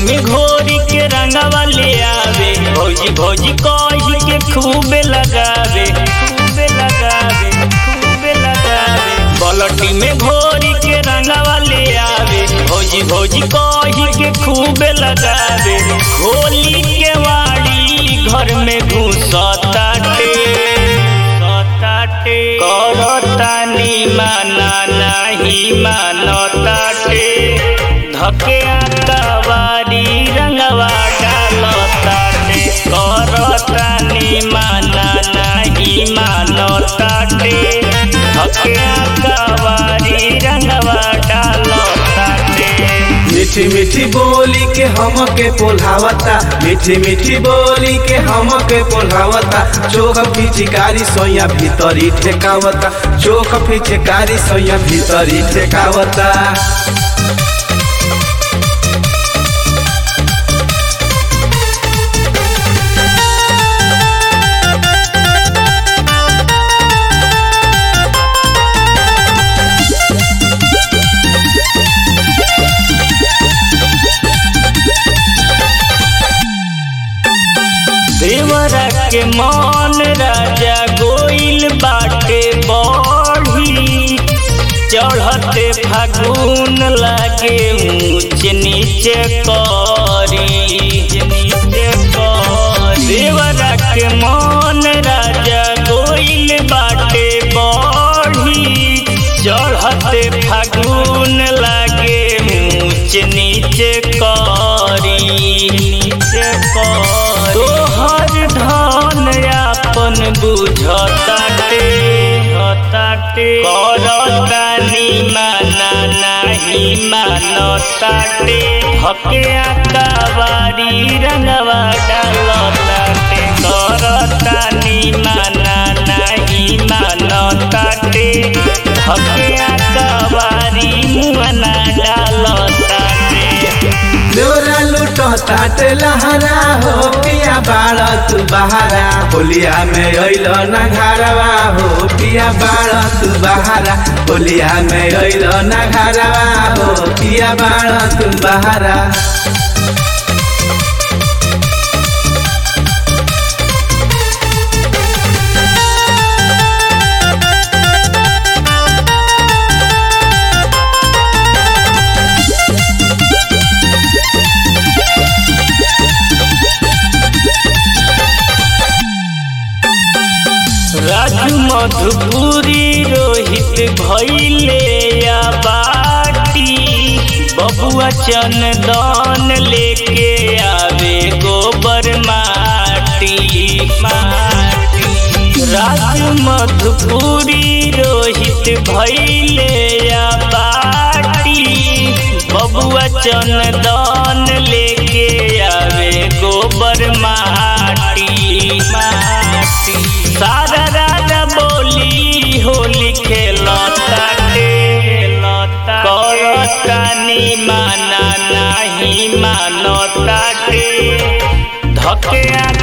में घोरी के रंगवा ले आवे भौजी भौजी कही के खूबे लगावे खूबे लगावे खूबे लगावे बलटी में घोरी के रंगवा ले आवे भौजी भौजी कही के खूबे लगावे होली के वाड़ी घर में घुसताटे सताटे करतानी माना नाही मानताटे धके आकावारी रंगवा डालताटे करतानी माना नाही मानताटे धके आकावारी रंगवा डालताटे मीठी मीठी बोली के हम के पोल्हावता मीठी मीठी बोली के हम के पोल्हावता चोख पिचकारी सोया भीतरी ठेकावता चोख पिचकारी सोया भीतरी ठेकावता देवरा के मन राजा गोइल बाटे बढ़ी चढ़ते फागुन लागे ऊंच नीचे करी नीचे करी देवरा के मन राजा गोइल बाटे बढ़ी चढ़ते फागुन लागे ऊंच नीचे करी नीचे करी तोहर धन आपन बुझताटे हताटे करतानी माना नाही मानताटे हके आकावारी रंगवा डालताटे करतानी माना नाही मानताटे हके आकावारी मुआना डालताटे लोरा लूटो ताटे लहरा हो पिया बाड़ तू बहारा होलिया में अइल न घरवा हो पिया बाड़ तू बहारा होलिया में अइल न घरवा हो पिया बाड़ तू बहारा राजू मधुपुरी रोहित भैले या बाटी बबुआ चंदन लेके आवे गोबर माटी माटी राजू मधुपुरी रोहित भैले या बाटी बबुआ चंदन लेके आवे गोबर माटी माटी सारा राजा बोली होली खेलताटे करतानी माना नाही मानताटे धके